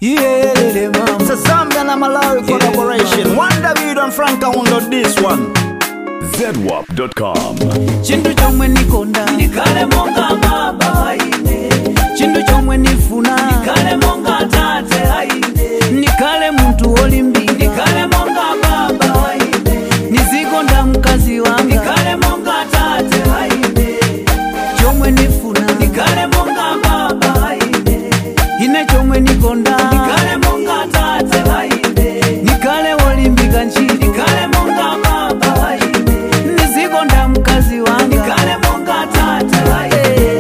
iyelele mama It's a Zambia and a Malawi collaboration. One David and Frank Kaundo this one. zedwap.com chintu chomwe nikonda ndikale monga baba aine chintu chomwe nifuna kale monga tate aine nikale muntu wolimbika kale monga baba aine nizikonda mkazi wanga kale monga tate aine chomwe nifuna kale monga baba aine ine chomwe nikonda kale monga tate aine nikale wolimbika ntchito kale monga baba aine nizikonda mkazi wanga kale monga tate aine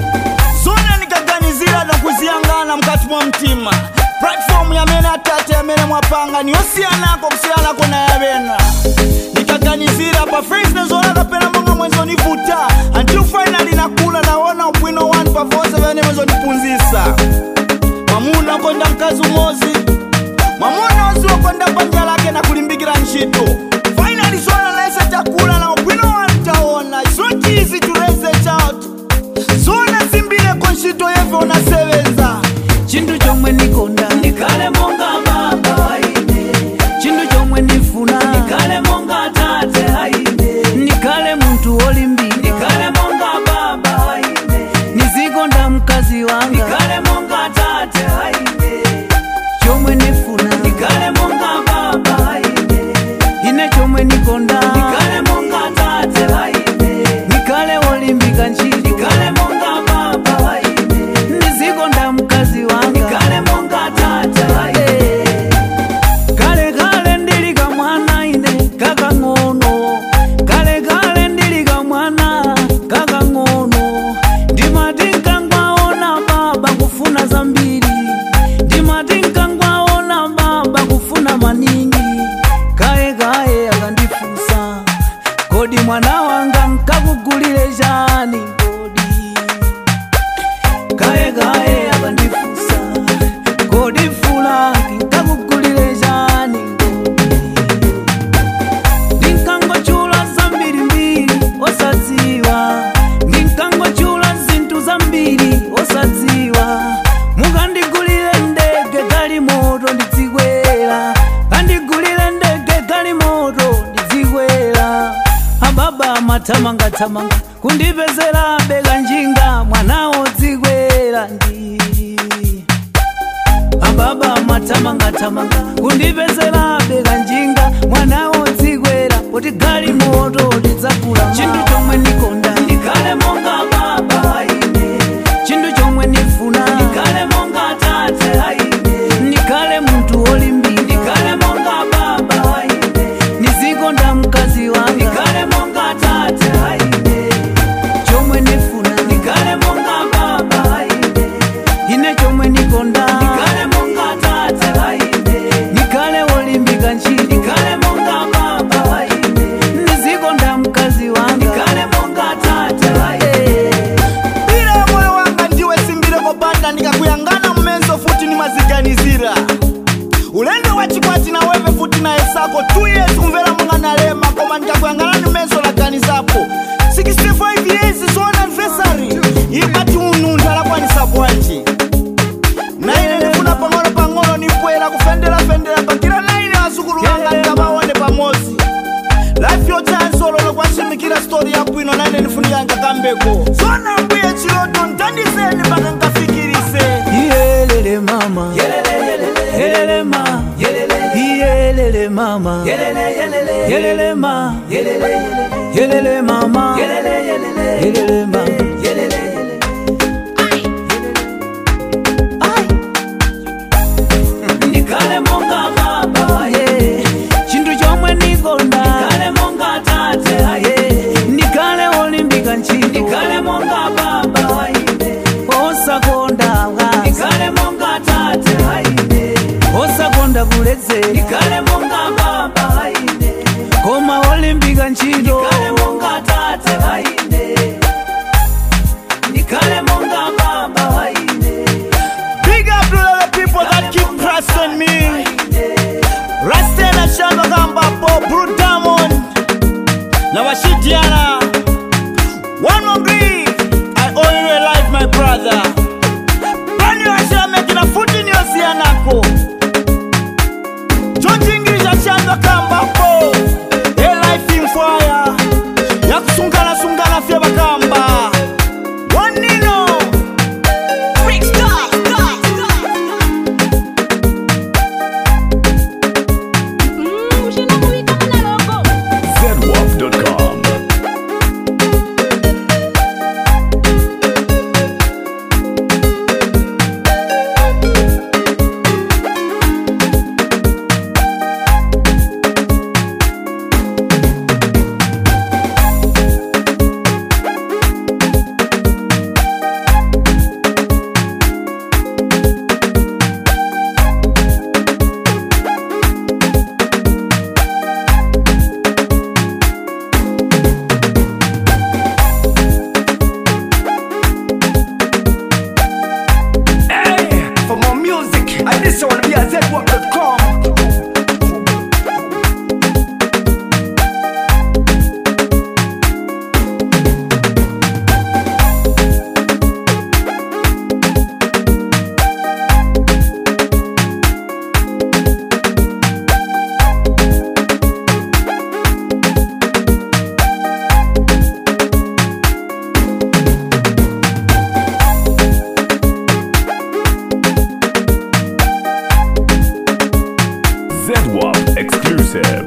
zona nikaganizira nokuziyangana mukati mwa mtima platform yamene atate yamene mwapanga niyosiyanako kusiyanako na yabena nikaganizira pa face nezona kapena monga mwezonivuta until finally nakula naona ubwino wanu pavonse vene mwezonipunzisa mwamuna ukonda mkazi umozi mwamuna ozi wakonda banja lake na kulimbikira ntchito finally zona naese takula na ubwino wanu taona It's not easy to raise a child zona zimbileko ntchito yeve unasebenza chintu chomwe nikonda kale monga baba aine chintu chomwe nifuna kale monga tate aine nikale muntu wolimbika kale monga baba aine nizikonda mkazi wanga kale monga tate aine chomwe nifuna kale monga baba aine ine chomwe nikonda kale monga tate aine nikale wolimbika ntchito kale monga baba aine nizikonda mkazi wanga kale monga tate aine kale kale ndili kamwana ine kakang'ono kale kale ndili kamwana kakang'ono ndimati nkangwaona baba kufuna zambiri ndimati nkangwaona baba kufuna maningi kaye kaye akandifunsa kodi mwana wanga nkakugulire chani kodi kaye kaye akandifunsa kodi fulanki nkakugulire chani ndinkangochula zambirimbiri osadziwa ndinkangochula zinthu zambiri osadziwa mukandigulire ndege gali moto ndidzikwera kandigulire ndege gali moto ndidzikwera ababa amathamangathamanga kundipezera beka njinga mwana wodzikwera ndi ababa mathamangathamanga kundipezera beka njinga mwana wodzikwera kuti gali moto lidzakula chinthu chomwe nikonda kale monga baba aine chinthu chomwe nifuna kale monga tate aine nikale munthu wolimbika kale monga baba aine nizikonda mkazi wanga kale monga tate aine chomwe nifuna kale monga baba aine ine chomwe nikonda kale monga tate aine nikale wolimbika ntchito kale monga baba aine nizikonda mkazi wanga kale monga tate aine bila ya moyo wanga ndiwe simbile kopanda ndikakuyangana mmenzo futi nimaziganizira ulendo wa chikwati na wewe futi na esako 2 years kumvera munga nalema koma ndikakuyangana ni mmenzo laganizapo 65 years so anniversary imati ununthu alakwanisa bwanji naine ndifuna pang'ono pang'ono nipwera kufenderafendera pakila naine azukulu wanga ndikabaone pamodzi life yochansolo kwasimikira stori yabwino naine ndifuniyanga kambeko zona mbuye chiloto ntandizeni mpaka nkafikirise iyelele mama yelele ma iyelele mama yelele ma yelele mama yelele ma kale monga baba aine chinthu chomwe nikonda kale monga tate aine nikale wolimbika ntchito kale monga baba aine osakonda bwazi kale monga tate aine osakonda kuledzera kale monga baba aine koma wolimbika ntchito kale monga tate aine kale monga baba aine big up to all the people that keep pressing me rastena shamba kambapo brudamon na washidiana one more grief i owe you a life my brother brand new ashira making a foot in your siana yako chonjingirisha chandwa kambapo elife imfwaya yakusungana-sungana fye bakamba wanino zedwap.com. Hey, for more music, I this one be at zedwap.com. Zedwap exclusive.